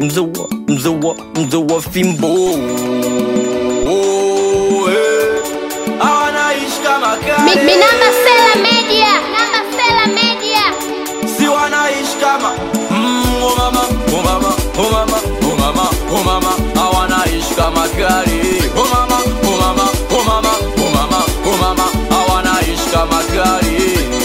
mzee wa mzee wa mzee wa fimbo oh, eh. Anaishi kama Mi- kale Minamba Sela Media. Minamba Sela Media. si wanaishi kama mm, oh mama oh mama oh mama oh mama oh mama hawanaishi kama kale oh mama oh mama oh mama oh mama oh mama hawanaishi kama kale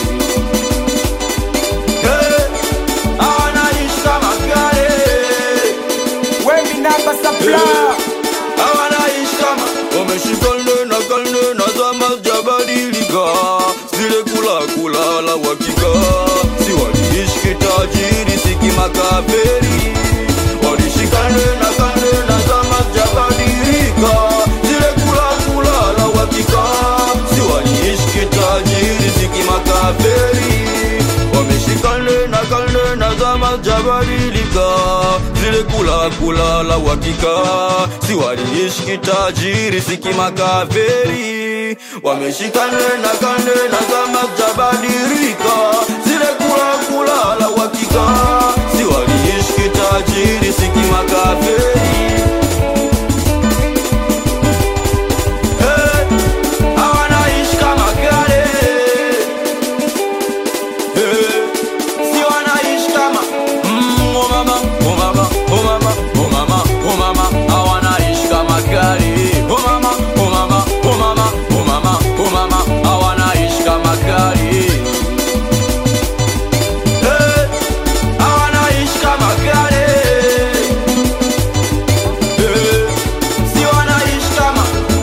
Eh, hawanaishi kama kale Wemi namba supply hawanaishi kama wameshika nena kanena zama jabadilika zile kula kula la wakika si waliishi kitajiri siki makaferi walishika nena kanena zama jabadilika zile kula kula la wakika si waliishi kitajiri siki makaferi wameshika nena kanena zama jabadilika zile kula kula la uhakika si waliishi kitajiri siki makaferi wameshika nena kanena zama jabadilika zile kula kula la uhakika si waliishi kitajiri siki makaferi Hey, hawanaishi kama kale Hey, si wanaishi kama mm, oh mama, oh mama, oh mama, oh mama, oh mama, hawanaishi kama kale. Oh mama, oh mama, oh mama, oh mama, oh mama, hawanaishi kama kale. Hey, hawanaishi kama kale. Hey, si wanaishi kama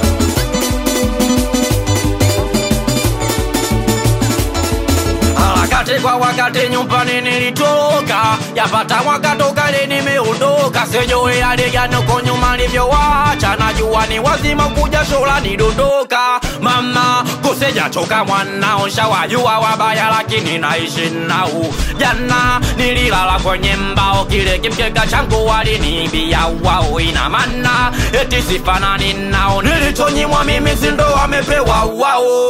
harakati kwa wakati nyumbani nilitoka yapata mwaka toka leo nimeondoka sijui hali gani uko nyuma nilivyowacha najua ni wazima kuja shola nidondoka mama kusijachoka mwanao shawajua wabaya lakini naishi nao jana nililala kwenye mbao kile kimkeka changu waliniibia wao ina maana eti sifanani nao nilichonyimwa mimi sindo wamepewa wao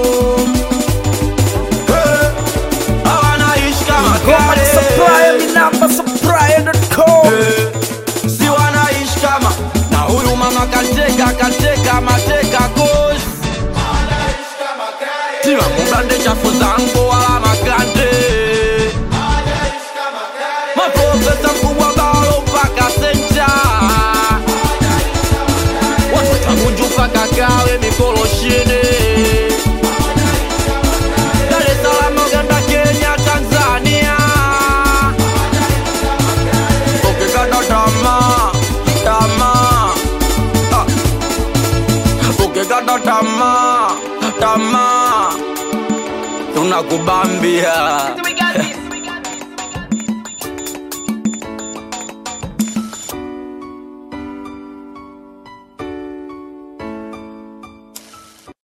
hawanaishi kama Goma kale. supply Mi namba supply.com Eh, si wanaishi kama na huyu mama kateka kateka mateka kos tima mugande chafu zangu wala makande maprofesa kubwa balo mpaka senja watotagunju mpaka kawe mikoloshini Dar es Salaam, Uganda, Kenya, Tanzania. Ukikata tamaa, tamaa, ah. ukikata tamaa, tamaa, tunakubambia